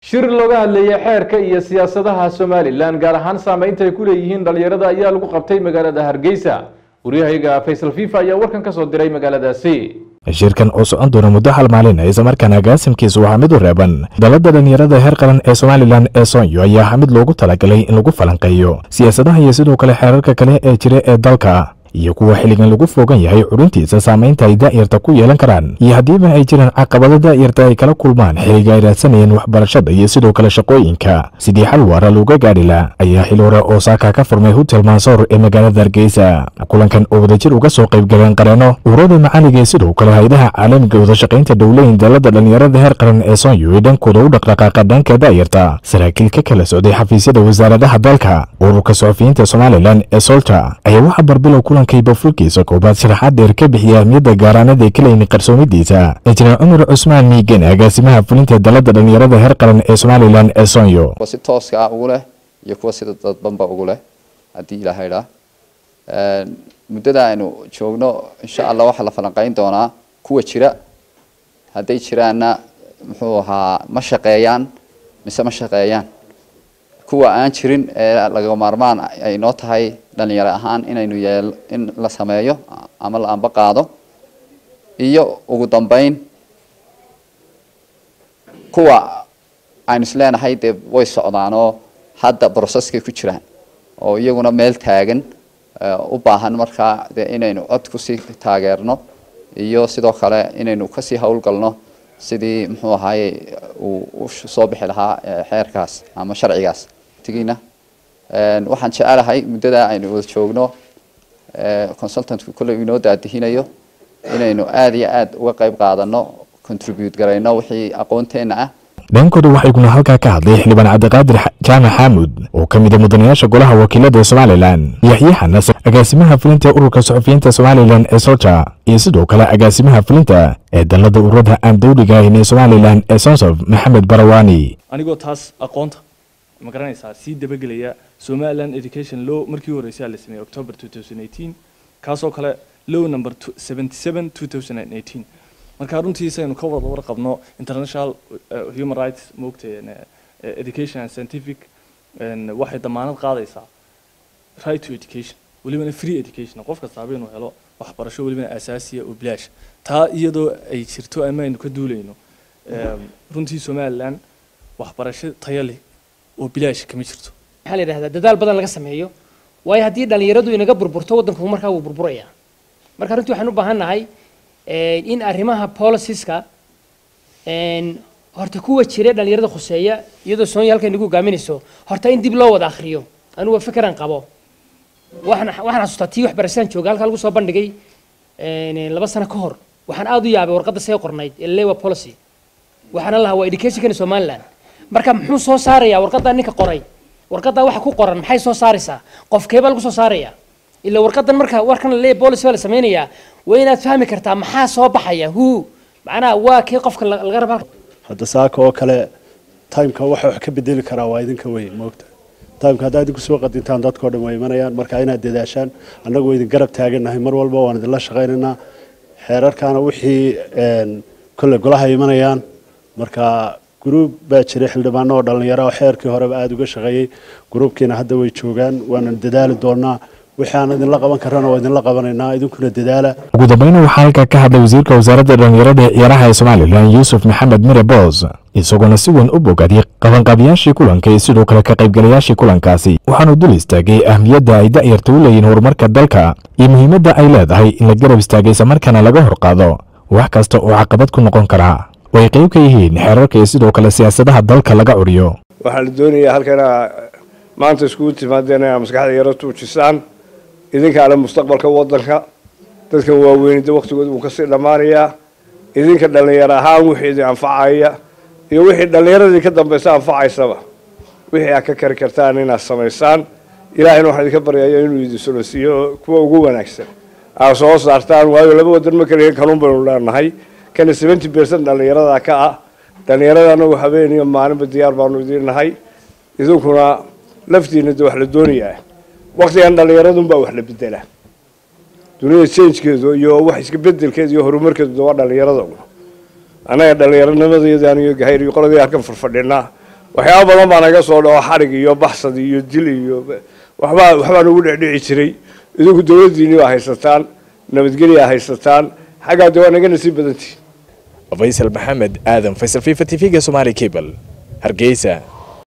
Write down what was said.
shir looga hadlayay xeerka iyo siyaasadaha somalilan gaar ahaan saameynta ay ku leeyihiin dhalinyarada ayaa lagu qabtay magaalada hargeysa waryahayga faysal fifa ayaa warkan ka soo diray magaaladaasi shirkan oo socon doona muddo hal maalin islamarkaana agaasimkiisu waxaa mid u reeban dalada dhalinyarada heer qaran ee somalilan ee soonyo ayaa ahaa mid loogu talagalay in lagu falanqeeyo siyaasadaha iyo sidoo kale xeerarka kale ee jira ee dalka iyo kuwa xilligan lagu fogan yahay cudhintiisa saamaynta ay daa'yarta ku yeelan karaan iyo haddiiba ay jiraan caqabado daa'yarta ay kala kulmaan xilliga ay raadsanayeen waxbarashada iyo sidoo kale shaqooyinka sidii xal waara looga gaadhi la ayaa xil hore oo saaka ka furmay hotel mansoor ee magaalada hargeysa kulankan oo wadajir uga soo qayb galeen qareeno ururada macaliga ee sidoo kale hay-adaha caalamiga wadashaqaynta dhowleyn dalada dhalinyarada heer qaran ee soonyo ee dhankooda u dhaqdhaqaaqa dhanka daa'yarta saraakiil ka kala socday xafiisyada wasaaradaha dalka ururka suxufiyiinta somalilan ee solta ayaa waxaa barbilow kulankayba fulkiisa koobaad sharaxaad dheer ka bixiya ahmiyadda gaaraanada ee kalayni qarsoomidiisa injineer cumar cusmaan miigen agaasimaha fulinta dalada dhalinyarada heer qaran ee somalilan ee soonyo kuwa si tooska ah ugu leh iyo kuwa sida dadbanba ugu leh haddii ilaahay dhaa muddada aynu joogno insha allah waxaa la falanqeyn doonaa kuwa jira hadday jiraanna muxuu ahaa ma shaqeeyaan mise ma shaqeeyaan kuwa aan jirin ee laga maarmaan ay noo tahay dhalinyaro ahaan inaynu yeel in la sameeyo ama la amba qaado iyo ugu dambeyn kuwa aynu isleenahay dee way socdaan oo hadda brocesskay ku jiraan oo iyaguna meel taagan u baahan markaa dee inaynu cod kusii taageerno iyo sidoo kale inaynu kasii howlgalno sidii muxuu ahaaye uu u soo bixi lahaa xeerkaas ama sharcigaas tigiina waxaan jecelahay muddada aynu wada joogno consultantku kolley inoo daadihinayo inaynu aada iyo aada uga qayb qaadano contribute garayno wixii aqoonteena ah dhankooda waxayguna halkaa ka hadlay xildhibaan cabdiqaadir jaamac xaamud oo ka mid a mudanayaasha golaha wakiilada somalilan yaxye xanas agaasimaha fulinta ururka suxufiyiinta somalilan ee solja iyo sidoo kale agaasimaha fulinta ee dalada ururada aan dawliga ahayn ee somalilan ee sonsof maxamed barawaani anigoo taas aqoonta ma garanaysaa sii dabagelaya somaliland education law markii u horreysay la sameeyey october 2018 kaasoo kale law number 77 2018 marka runtiisa aynu ka wada warqabno international human rights moogtay education and scientific waxay damaanad qaadaysaa right to education welibana free education qof kastaaba inuu helo waxbarasho welibana asaasiya oo bilaash taa iyadoo ay jirto ama aynu ka duulayno runtii somaliland waxbarasho tayo leh oo bilaash kama jirto waxaa la yidhahdaa dadaal badan laga sameeyo waayo haddii dhalinyaradu inaga burburto waddanku markaa wuu burburaya marka runtii waxaan u baahan nahay in arrimaha policieska horta kuwa jira dhalinyarada khuseeya iyadoo soonya halkay nagu hogaaminayso horta in dib loo wada akhriyo anugu fikran qabo waxaan waxaan xasuustaa tii waxbarashadaan jooga halkaa lagu soo bandhigay laba sano ka hor waxaan aada u yaabay warqadda see qornayd ee lewa policy waxaana lahaa waa educationkani somaliland marka muxuu soo saarayaa warqaddaa ninka qoray warqaddaa waxa ku qoran maxay soo saaraysaa qofkeebaa lagu soo saaraya ila warqadan marka warkan le policy baa la sameynayaa waa inaad fahmi kartaa maxaa soo baxaya hu macnaha waa kii qofka laga raba hadda saaka oo kale timeka waxa wax ka bedeli karaa waa idinka weyn moogta timeka haddaa idinku soo qadintaan dadkao dhan waa imanayaan marka inaad dadaashaan annagu idin garab taagannahay mar walba waan idinla shaqaynaynaa xeerarkaana wixii kolle golaha imanayaan marka gruub baa jiray xildhibaano oo dhallinyaro oo xeerkii horeba aada uga shaqeeyey gruubkiina hadda way joogaan waana dadaali doonaa wixii aan idinla qaban karana waa idinla qabanaynaa idinkuna dadaala ugu dambeyna waxaa halkaa ka hadlay wasiirka wasaaradda dhallinyarada ee ciyaaraha ee somalilan yuusuf maxamed mire boos isagoona si weyn u bogadiyey qabanqaabiyaashii kulanka iyo sidoo kale ka qaybgalayaashii kulankaasi waxaanu dul istaagay ahmiyadda ay da'yarta u leeyihin horumarka dalka iyo muhiimadda ay leedahay in la garab istaagay islamarkaana laga hor qaado wax kasta oo caqabad ku noqon karaa oo ay qayb ka yihiin xeerarka iyo sidoo kale siyaasadaha dalka laga curiyo waxaa la doonayaa halkana maanta iskugu timaadeen inaa maskaxda yaro tuujisaan idinka ale mustaqbalka waddanka dadka waaweynida waktigooda wuu kasii dhammaanayaa idinka dhallinyaro ahaan wixii idin anfacaya iyo wixii dhallinyaradii ka dambaysa anfacaysaba wixii aad ka kari kartaan inaad samaysaan ilaahayna waxaan idinka baryaya inuu idin solosiiyo kuwa ugu wanaagsan aad soo saartaan waayo laba wadan ma kaliya kanuun baynu leenahay kana seventy percent dhallinyarada ka ah dhallinyarada anagu habeen iyo maalinba diyaar baanu idiin nahay idinkuna laftiina de wax la doonayaa waktigan dhallinyaradunbaa wax la bedela dunida changekeedu iyo wax iska bedelkeeda iyo horumarkeedu waa dhallinyarada annaga dhallinyaronimadayada aniyo gahayr iyo qoladii halkan farfadhinaa waxyaaba badan baa naga soo dhaco xarig iyo baxsad iyo dil iyo waxbaa waxbaa nagu dhecdhici jiray idinku dowladdiinni baa haysataan nabadgelyaa haysataan xaggaa de waa naga nasiib badantihin faysal maxamed aadan faysal fifa t v-ga somaali cable hargeysa